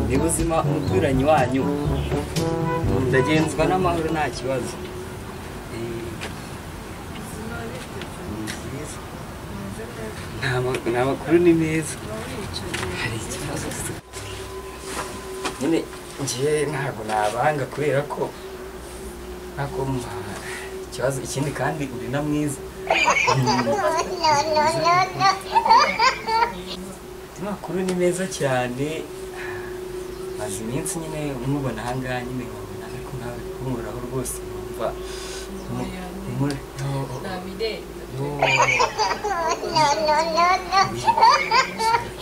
ni buzima umuturanyi wanyu ndagenzwa n'amahoro nta kibazo ni amakuru ni meza hari ikibazo se nyine ngiye ntabwo nabanga kubera ko ntabwo mba- ikibazo ikindi kandi uri na mwiza amakuru ni meza cyane maze iminsi nyine umubona ahangaha nyine nkabona ariko nawe kumuhoraho rwose numva mu- muri- no- no-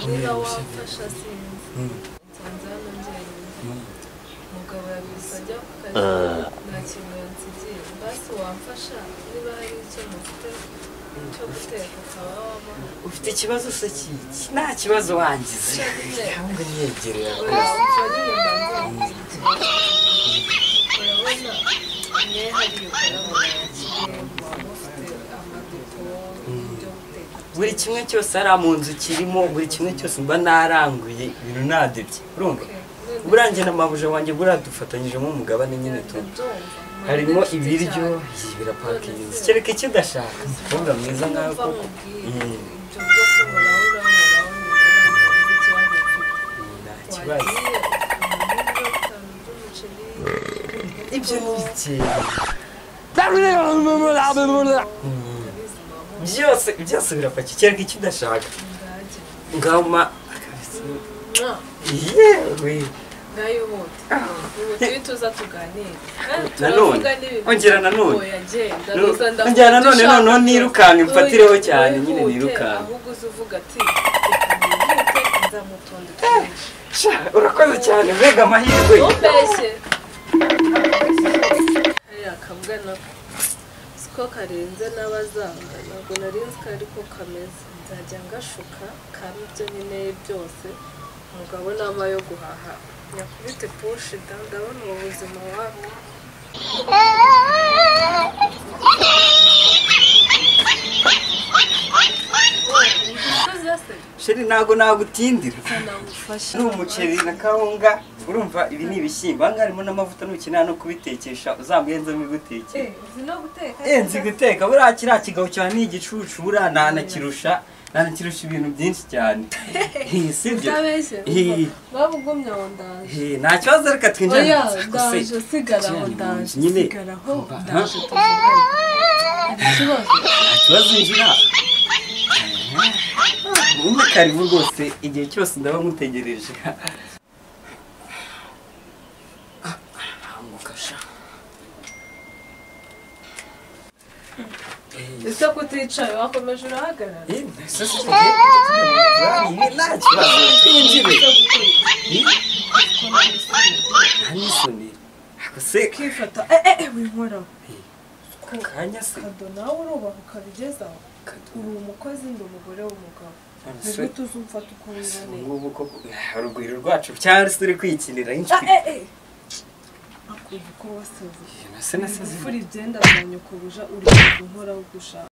niba wamfasha sinzi Mm, nsanze hano njyenyine mm. umugabo yabise ajya ku kazi nta kintu yansigiye basi wamfasha niba hari icyo mufite cyo guteka ukaba wamuha ufite ikibazo se kiki nta kibazo wangize nyine ntabwo niyegereye oya mfa nyine mbanze nzigire. urabona mwe hariya ukora mu yakire muba mufite amadiplome y'ibyo guteka buri kimwe cyose hariya mu nzu kirimo buri kimwe cyose mba naranguye ibintu nadebye urumva none burangiye na mabuja wanjye buradufatanyijemo umugabane nyine tu ndabyumva harimo Mufite ibiryo cyane. iyi birapakinze kereka icyo udashaka umukobwa mwiza nkawe Numva koko nkubwiye, Mm. ibyo byo kuhoraho urahoraho ni ukubanza Mm, nta kibazo wumve ikibazo ufite. Wagiye umuntu ugura akantu by'umuceri, ibyo ni bike Mm, ubuzima byose byose birapakiye kereka icyo udashaka bwagenda. ngaho ma akabisi Mwa, yewe ngayo wote. Ubu tujye tuza tuganire. Eh, Nanone, turavuga n'ibintu. ongera nanone. Oya, genda, Nu- biza ndakuvuga ongera nanone, ushaka noneho byose. nirukanke, mfatireho Oya, cyane, nyine wihute, nirukanke. ahubwo uze uvuga ati reka nihute nzamutonde twinshi Sha, urakoze cyane mbega amahirwe umbeshye hariya akabwa nako siko karenze n'abazanga ntabwo nari nzi ko ariko kameze nzajya ngashuka kaba ibyo nkeneye byose umugabo nama yo guhaha nyakubite pushi da ndabona ubu buzima wawe umusozi yaseka sheri ntago nagutindira namufasha ni umuceri na kawunga urumva ibi ni ibishyimbo aha ngaha harimo n'amavuta nukenera no kubitekesha uzamwenzemo iguteke uzi no guteka Eh, nzi guteka buriya kiriya kigabo cyawe ni igicucu buriya nanakirusha nanakirusha ibintu byinshi cyane Eh, sibyo Utabeshye, Eh, babugumye aho ndaje eh, nta kibazo reka twinjire oya mu nsako se. ndaje sigara aho Cyane, ndaje nyine. sigara aho Aha. ndaje tuvugane hari ikibazo nta kibazo injira umwe karibu rwose igihe cyose ndaba nkutegereje hamukasha ese kuticaye wakomeje urahagarara nta kibazo twinjire nta n'isoni Ako se ukifata eh eh winkoraho akanya se kado nawe urubaha ukabigezaho uri umukozi ndi umugore w'umugabo nibwo tuzumfata uko wiboneye ngubu ko haruguru rwacu cyangwa se uri kwikinira ah inshuti eh eh akumva uko wasaze nase nasize imfura ibyenda byanyu kubuja uri kunkoraho uko ushaka